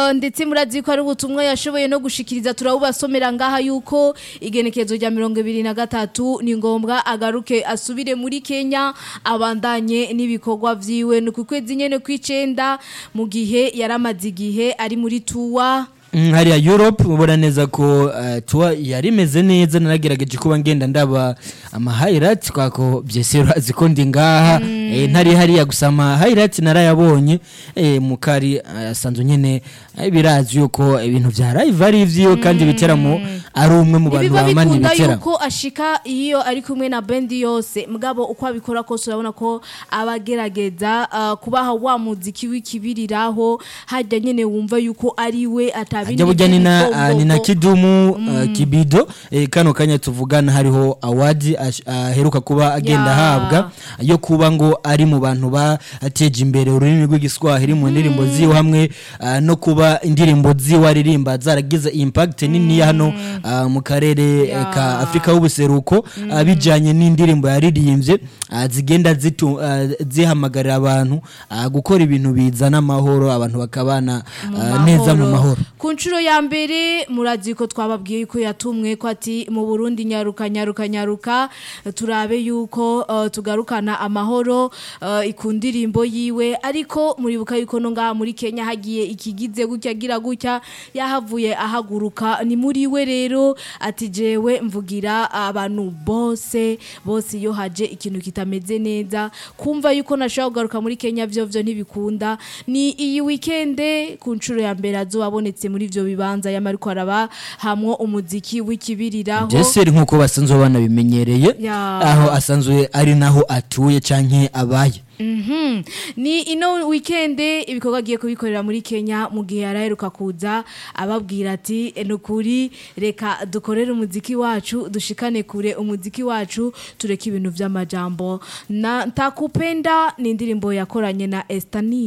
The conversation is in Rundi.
uh, ndetse murazi ko ari ubutumwa yashoboye no gushikiriza turabubasomera ngaha yuko igenekezo rya mirongo ibiri na gatatu ni ngombwa agaruke asubire muri Kenya abandanye n'ibikorwa vyiwe ni ku kwezi nyene kw'icenda mu gihe yaramaze igihe ari muri tuwa Mm, hariya Europe mubona neza ko uh, tuwa yari imeze neza naragerageje kuba ngenda ndaba ama highlights kwako byesero aziko ndi ngaha eh, ntari hariya gusa ama highlights narayabonye eh, mukari asanzwe uh, nyene eh, birazi yuko ibintu vya live ari ivyiwe kandi biteramo ari umwe mu bantu biba bamanye bikunda ibitera yuko ashika iyo ari kumwe na bendi yose mugabo uko abikora kose urabona ko abagerageza uh, kubaha wa muziki w'ikibiriraho hajya nyene wumva yuko ari we atabindi ajya burya ni na by'ibigombogo. ah, ni na kidumu uh, kibido eh, kano kanya tuvugana hariho award ash- aheruka kuba agenda Ya. ahabwa yo kuba ngo ari mu bantu bateje imbere ururimi rw'igiswahili mu ndirimbo ziwe hamwe ah, no kuba indirimbo ziwe aririmba zaragize impact nini hano ah, mu karere eh, Ya. ka Afrika y'ubuseruko ah, bijanye n'indirimbo yaririmbye ah, zigenda zitu ah, zihamagarira abantu ah, gukora ibintu bizana amahoro abantu bakabana ah, neza mu mahoro ku nshuro ya mbere murazi ko twababwiye yuko yatumwe ko ati mu burundi nyaruka nyaruka nyaruka turabe yuko uh, tugarukana amahoro uh, ku ndirimbo yiwe ariko muribuka yuko no ngaha muri kenya hagiye ikigize gutya agira gutya yahavuye ahaguruka ni muri we rero ati jewe mvugira abantu bose bose iyo haje ikintu kitameze neza kumva yuko nashobora kugaruka muri kenya vyo vyo ntibikunda ni iyi wikende ku nshuro ya mbere azobabonetse muri ivyo bibanza yamariko araba hamwo umuziki w'ikibiriraho Jeseri nkuko basanzwe banabimenyereye Ya. aho asanzwe ari naho atuye canke abaye Mhm. ni ino wikende ibikorwa agiye kubikorera muri Kenya mu gihe yaraheruka kuza ababwira ati "E, nukuri reka dukorere umuziki wacu dushikane kure umuziki wacu tureke ibintu vy'amajambo na ntakupenda ni indirimbo yakoranye na Estani